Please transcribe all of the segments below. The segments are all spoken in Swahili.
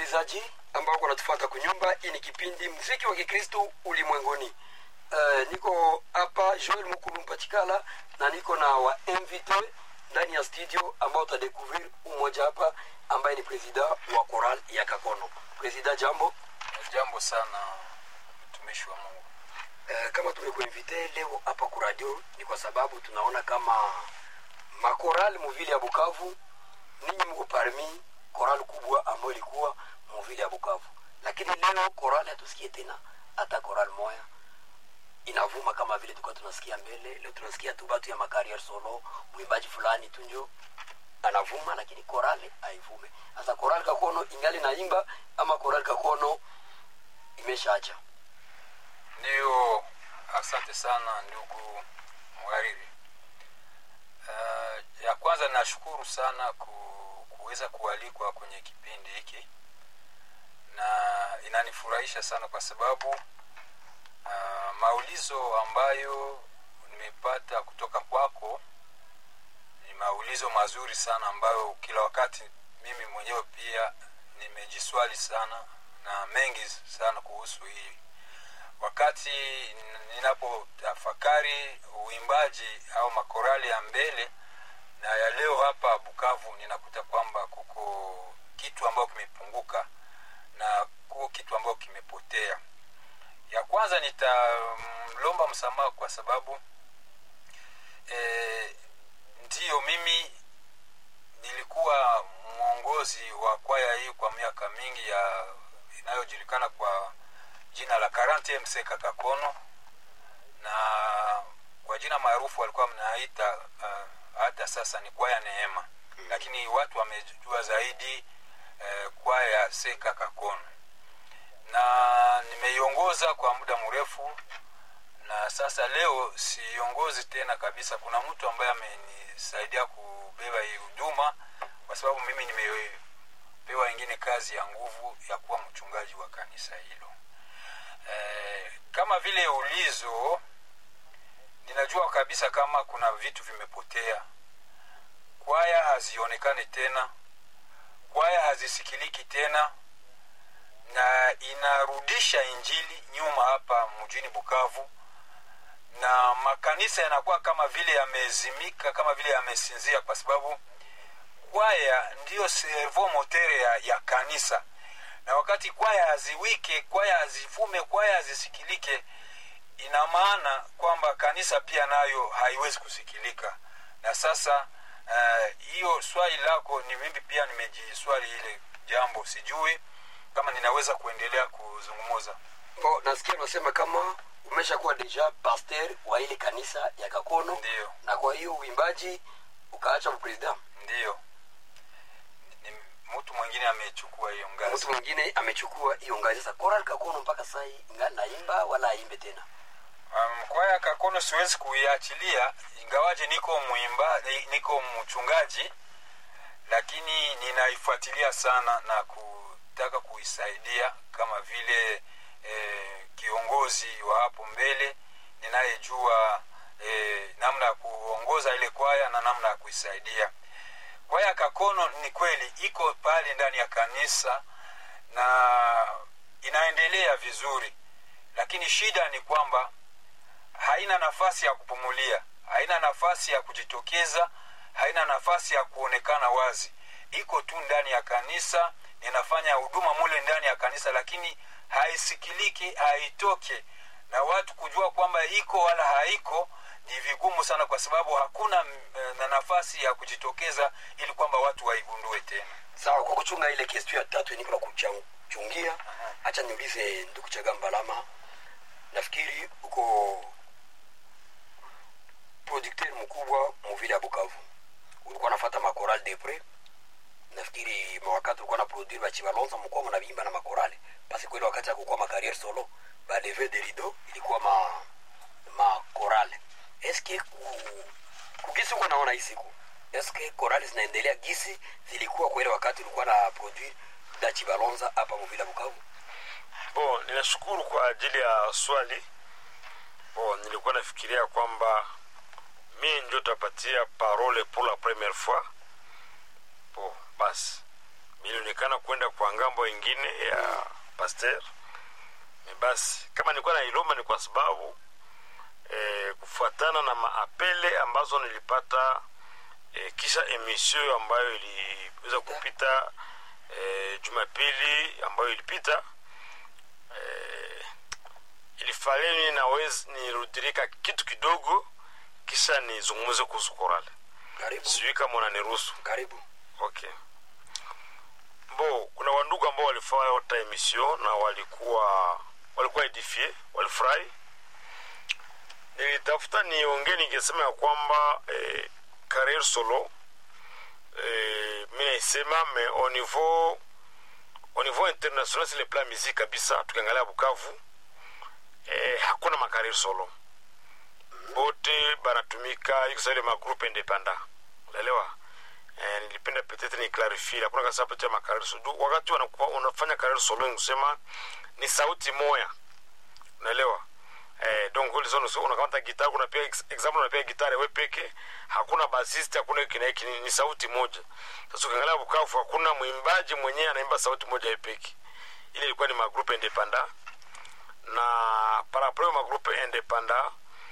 wasikilizaji ambao wanatufuata kunyumba. Hii ni kipindi mziki wa Kikristo ulimwenguni. Uh, niko hapa Joel Mukulu Mpachikala na niko na wa invité ndani ya studio ambao utadekuvrir umoja hapa ambaye ni presida wa Choral ya Kakono. Presida, jambo. Jambo sana mtumishi wa Mungu. Uh, kama tumekuinvite leo hapa ku radio ni kwa sababu tunaona kama makoral muvili ya Bukavu ninyi mko parmi koral kubwa ambayo ilikuwa muvili ya Bukavu, lakini leo koral hatusikie tena hata koral moya inavuma kama vile tulikuwa tunasikia mbele. Leo tunasikia tu batu ya makarier solo, mwimbaji fulani tu njo anavuma, lakini korale haivume. Sasa koral Kakono ingali naimba ama koral Kakono imeshaacha? Ndiyo, asante sana ndugu mhariri. Uh, ya kwanza nashukuru sana ku, kuweza kualikwa kwenye kipindi hiki na inanifurahisha sana kwa sababu uh, maulizo ambayo nimepata kutoka kwako ni maulizo mazuri sana ambayo kila wakati mimi mwenyewe pia nimejiswali sana na mengi sana kuhusu hii wakati ninapotafakari uimbaji au makorali ya mbele na ya leo hapa Bukavu, ninakuta kwamba kuko kitu ambayo kimepunguka na kuko kitu ambayo kimepotea. Ya kwanza nitamlomba msamaha kwa sababu e, ndiyo mimi nilikuwa mwongozi wa kwaya hii kwa miaka mingi ya inayojulikana kwa jina la Karante Mseka Kakono, na kwa jina maarufu walikuwa mnaita uh, hata sasa ni kwaya Neema, lakini watu wamejua zaidi uh, kwaya Seka Kakono, na nimeiongoza kwa muda mrefu, na sasa leo siongozi tena kabisa. Kuna mtu ambaye amenisaidia kubeba hii huduma, kwa sababu mimi nimepewa ingine kazi ya nguvu ya kuwa mchungaji wa kanisa hilo. Eh, kama vile ulizo, ninajua kabisa kama kuna vitu vimepotea. Kwaya hazionekani tena, kwaya hazisikiliki tena, na inarudisha injili nyuma hapa mjini Bukavu, na makanisa yanakuwa kama vile yamezimika, kama vile yamesinzia, kwa sababu kwaya ndiyo servo motere ya, ya kanisa na wakati kwaya haziwike, kwaya hazifume, kwaya hazisikilike, ina maana kwamba kanisa pia nayo haiwezi kusikilika. Na sasa hiyo uh, swali lako ni mimi pia nimejiswali ile jambo, sijui kama ninaweza kuendelea kuzungumuza. Bo, nasikia unasema kama umeshakuwa deja pasteur wa ile kanisa ya Kakono. Ndiyo. Na kwa hiyo uimbaji ukaacha upresident. Ndiyo, mtu mwingine amechukua hiyo ngazi. Mtu mwingine amechukua hiyo ngazi. Sasa Choral Kakono mpaka sasa ingali naimba wala aimbe tena? Um, kwaya Kakono siwezi kuiachilia, ingawaje niko mwimba, niko mchungaji, lakini ninaifuatilia sana na kutaka kuisaidia kama vile eh, kiongozi wa hapo mbele ninayejua eh, namna ya kuongoza ile kwaya na namna ya kuisaidia kwaya Kakono ni kweli iko pale ndani ya kanisa na inaendelea vizuri, lakini shida ni kwamba haina nafasi ya kupumulia, haina nafasi ya kujitokeza, haina nafasi ya kuonekana wazi. Iko tu ndani ya kanisa, inafanya huduma mule ndani ya kanisa, lakini haisikiliki, haitoke na watu kujua kwamba iko wala haiko ni vigumu sana, kwa sababu hakuna na nafasi ya kujitokeza ili kwamba watu waigundue tena. Sawa, kwa kuchunga ile kesi ya tatu niko na kuchungia, acha niulize ndugu Chagambalama, nafikiri uko producteur mkubwa muvile ya Bukavu, ulikuwa nafuata makoral depre nafikiri mawakati ulikuwa na produire bachibalonza mkuwa mnavimba na makorale basi kweli wakati ya kukuwa makariere solo baleve de rido ilikuwa ma makorale eske ku, kugisi uko naona hii siku eske korali zinaendelea gisi zilikuwa kwa ile wakati ulikuwa na produire dachi balonza hapa muvila Bukavu? Bon, ninashukuru kwa ajili ya swali. Bon, nilikuwa nafikiria kwamba mi ndio tapatia parole pour la première fois. Bon, basi ilionekana kwenda kwa ngambo ingine ya pasteur Me basi kama nilikuwa na ilomba ni kwa sababu eh, kufuatana na maapele ambazo nilipata eh, kisha emission ambayo iliweza kupita eh, jumapili ambayo ilipita eh, ilifaleni nawezi nirudirika kitu kidogo kisha nizungumze kuhusu korale karibu sijui kama unaniruhusu karibu okay bo kuna wandugu ambao walifanya hata emission na walikuwa walikuwa edifie walifurahi nilitafuta niongee ningesema ya kwamba eh, career solo eh, mi naisema me au niveau au niveau international sur le plan musique kabisa tukiangalia bukavu eh, hakuna makarir solo bote banatumika iko saile magroupe independant unaelewa eh, nilipenda peut-être ni clarifie hakuna kasa pete ya makarir solo wakati wanakuwa unafanya karir solo kusema ni sauti moya unaelewa eh, donc ulizo unakamata gitar unapiga ex- example unapiga gitari we peke hakuna basist hakuna hiki na hiki ni, ni sauti moja sasa ukiangalia bukavu hakuna mwimbaji mwenyewe anaimba sauti moja ye peke ile ilikuwa ni magrupe independant na parapluie magrupe independant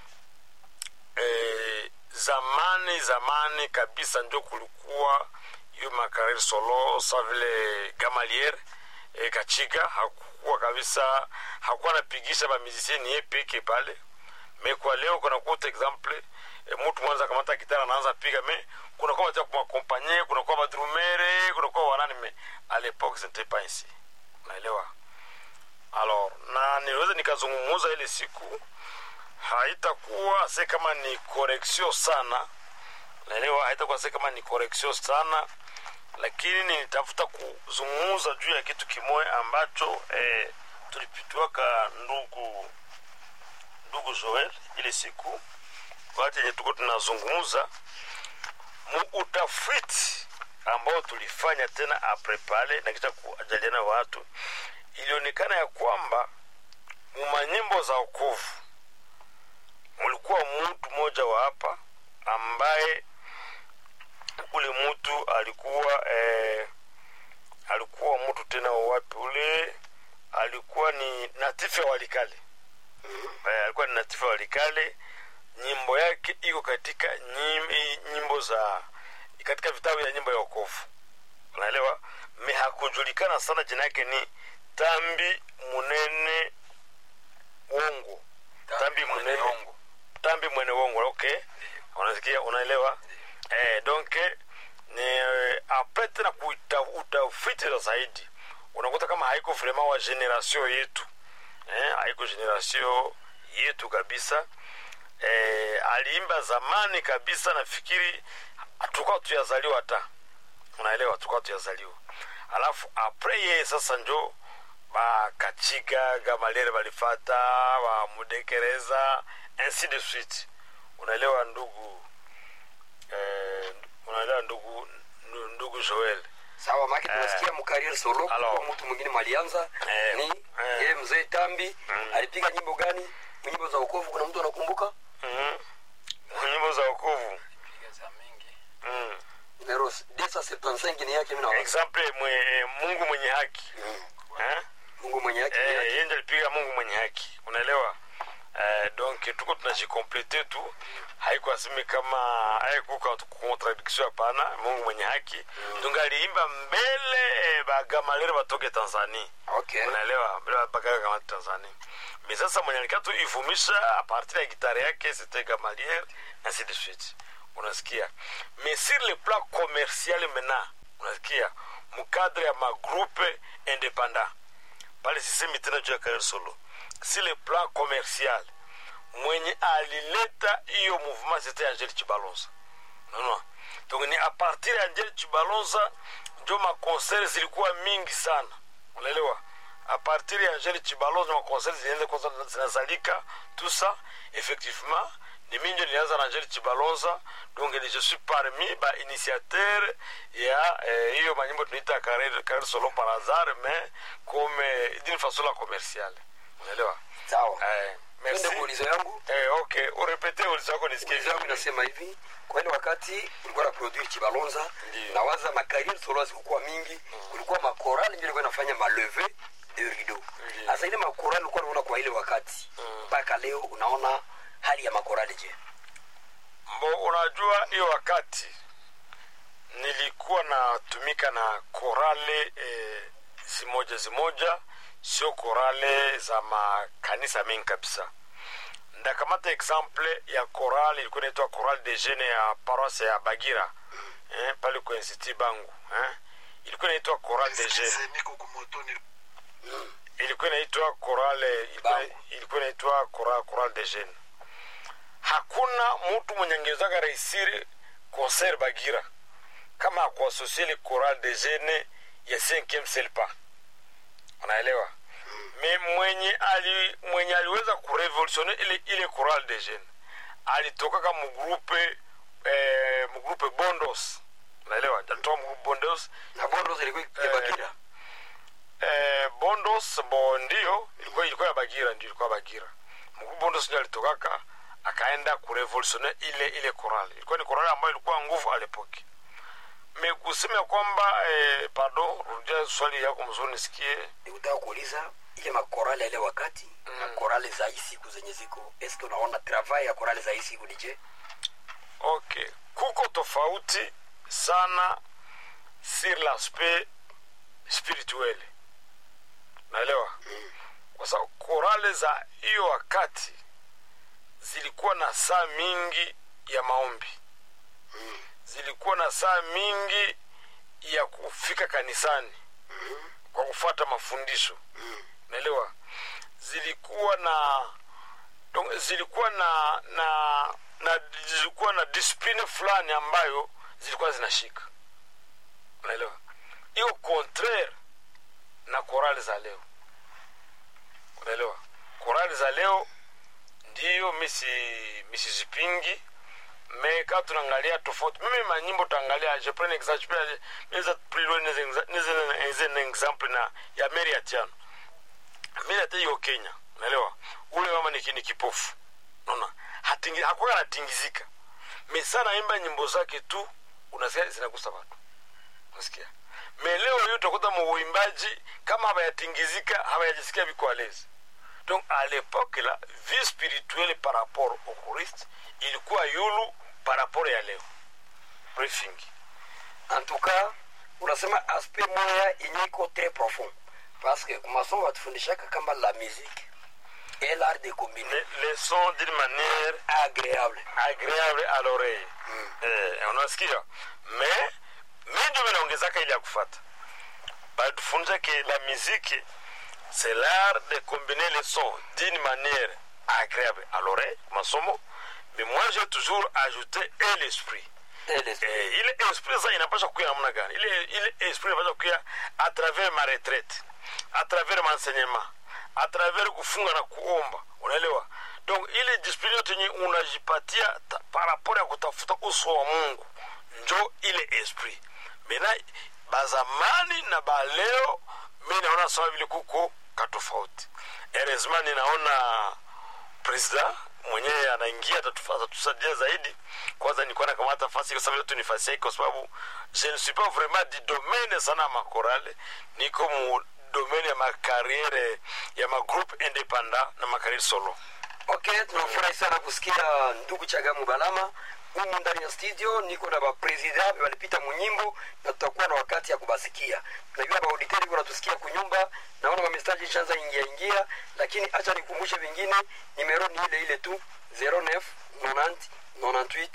eh, zamani zamani kabisa ndio kulikuwa hiyo makarir solo sa vile gamalier e, kachiga hakukuwa kabisa hakuwa anapigisha bamizisieni ye peke pale me kwa leo kunakuta exemple e, mtu mwanza kamata gitara anaanza piga me kunakuwa watu kumakompanye kunakuwa badrumere kunakuwa wanani me a l'époque ce n'était pas ainsi unaelewa alors na niweze nikazungumuza ile siku haitakuwa se kama ni correction sana naelewa haitakuwa se kama ni correction sana lakini nilitafuta kuzungumza juu ya kitu kimoja ambacho eh, tulipitiwaka ndugu ndugu joel ile siku wakati yenye tuko tunazungumza mu utafiti ambao tulifanya tena apre pale na kisha kuajaliana watu ilionekana ya kwamba mumanyimbo za okovu mulikuwa mtu mmoja wa hapa ambaye ule mtu alikuwa eh, alikuwa mtu tena wa wapi ule alikuwa ni natifu ya walikale eh, alikuwa ni natifu ya walikale nyimbo yake iko katika nyim, nyimbo za katika vitabu ya nyimbo ya okovu unaelewa me hakujulikana sana jina yake ni tambi munene wongo tambi munene Ongo. tambi mwene wongo okay unasikia unaelewa eh, donc ni eh, apres tena kuita- utafiti za zaidi unakuta kama haiko vraiment wa generation yetu eh, haiko generation yetu kabisa eh, aliimba zamani kabisa nafikiri tukawa tuyazaliwa hata unaelewa tukawa tuyazaliwa alafu apres yeye sasa njo bakachiga gamaliere balifata bamudekereza ainsi de suite unaelewa ndugu eh, unaelewa ndugu ndu- ndugu joel sawa maki tunasikia mkarier solo Alors. kwa mtu mwingine mwalianza Eh, ni eh. yeye mzee tambi Mm. alipiga nyimbo gani nyimbo za ukovu kuna mtu anakumbuka Mhm. nyimbo za wokovu Piga za mingi mm. numero 275 ni yake mimi naona exemple mwe, mungu mwenye haki Mm. eh? Mungu mwenye yake ni Eh, yake yeye ndiye alipiga mungu mwenye haki unaelewa eh, donc tuko tunajikomplete tu haikuasimi kama haikuka contradiction hapana mungu mwenye haki donc aliimba mbele eh, bagamalere batoke tanzania okay unaelewa mbele bagaga kama tanzania mais sasa mwenye alikaa tu ivumisha a partir ya gitare yake c'était gamaliere ainsi de suite unasikia mais sur le plan commercial maintenant unasikia mukadre ya magroupe independant pale sisemi tena juu ya Karel solo si le plan commercial mwenye alileta hiyo mouvement c'était angel chibalonza unaona donc ni a partir ya angel chibalonza njo maconcert zilikuwa mingi sana unaelewa a partir ya angel chibalonza maconcert zilianza kwanza zinazalika tout ça effectivement ni mingi ndio nilianza na angel chibalonza donc ni je suis parmi ba initiateur ya eh, hiyo manyimbo tunaita Karel Karel solo par hasard mais comme eh, d'une façon la commerciale unaelewa sawa eh, twende merci kwa ulizo yangu eh, okay urepete ulizo wako nisikie ulizo yangu inasema hivi kwa ile wakati ulikuwa na produire chibalonza Ndiyo. nawaza makariri solo zilikuwa mingi kulikuwa makorali ndio ilikuwa inafanya maleve de rideau Ndiyo. sasa ile makorali ulikuwa unaona kwa ile wakati mpaka leo unaona hali ya makorali je mbo unajua hiyo wakati nilikuwa natumika na korale eh, zimoja zimoja sio korale za makanisa mengi kabisa ndakamata exemple ya korale ilikuwa inaitwa korale de jeune ya paroisse ya bagira eh, pale kwa institut bangu eh. ilikuwa inaitwa korale de jeune niko kumotoni ilikuwa inaitwa korale ilikuwa, Bangu. ilikuwa inaitwa korale, korale de jeune hakuna mtu mwenye angewezaka raisiri concert bagira kama akuasosie le choral de jeune ya 5e selpa unaelewa me mwenye ali mwenye aliweza kurevolutione ile ile choral de jeune alitokaka mugrupe eh, mugrupe bondos unaelewa alitoka mugrupe bondos na bondo zilikuwa ya Eh, bakira eh, bondos bo ndio ilikuwa ilikuwa ya bagira ndio ilikuwa bagira mkuu bondos ndio alitokaka akaenda kurevolutione ile ile koral ilikuwa ni koral ambayo ilikuwa nguvu alepoke me kusema kwamba eh, pardon rudia swali yako mzuri nisikie nikutaka kuuliza ile makorali ya ile wakati na korali za hii siku zenye ziko eske unaona travail ya korali za hii siku ni je okay kuko tofauti sana sur l'aspect spirituel naelewa kwa sababu korale za hiyo wakati zilikuwa na saa mingi ya maombi zilikuwa na saa mingi ya kufika kanisani kwa kufuata mafundisho naelewa zilikuwa na donc zilikuwa na na na zilikuwa na discipline fulani ambayo zilikuwa zinashika unaelewa hiyo contraire na korali za leo unaelewa korali za leo ndiyo misi misizipingi me ka tunaangalia tofauti mimi manyimbo tuangalia je prends un exemple je peux plus loin nize un exemple na ya Mary Atiano Mary Atiano yuko Kenya unaelewa ule mama ni ni kipofu unaona hatingi hakuwa anatingizika me sana imba nyimbo zake tu unasikia zinagusa watu unasikia me leo hiyo utakuta muimbaji kama habayatingizika habayajisikia viko alezi donc à l'époque la vie spirituelle par rapport au Christ ilikuwa yulu par rapport ya leo briefing en tout cas unasema aspect moya yenye iko très profond parce que kumasomo watufundishaka kama la musique et l'art de combiner les, les sons d'une manière agréable agréable à l'oreille eh, unasikia me mi ndio minaongezaka ile ya kufata batufunza ke la musique c'est l'art de combiner les sons d'une manière agréable à l'oreille masomo mais moi j'ai toujours ajouté et l'esprit et l'esprit eh, ile esprit sasa inapasha kuya namna gani ile ile esprit inapasha kuya à travers ma retraite à travers m'enseignement à travers kufunga na kuomba unaelewa donc ile discipline yote yenye unajipatia ta- par rapport ya kutafuta uso wa mungu njo ile esprit mena bazamani na baleo mi naona sawa vile kuko katofauti eresma ninaona president mwenyewe anaingia atatufa- atatusaidia zaidi kwanza nilikuwa nakamata fasi kwa sababu yote ni fasi yake kwa sababu je ne suis pas vraiment du domaine sana ya makorale niko mu domaine ya makariere ya magroupe independant na makariere solo ok tunafurahi sana kusikia ndugu chagamu balama humu ndani ya studio niko na bapresident walipita munyimbo na tutakuwa na wakati ya kubasikia najua bauditeri wanatusikia kunyumba naona mamestaji ishaanza ingia ingia lakini acha nikumbushe vingine nimero ni ile ile tu 09 90 98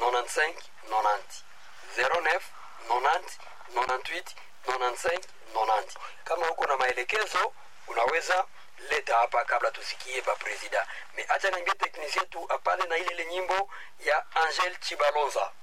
95 90 09 90 98 95 90 kama huko na maelekezo unaweza leta hapa kabla tusikie bapresida me acha niambie teknisien tu apale na ile ile nyimbo ya angel chibalonza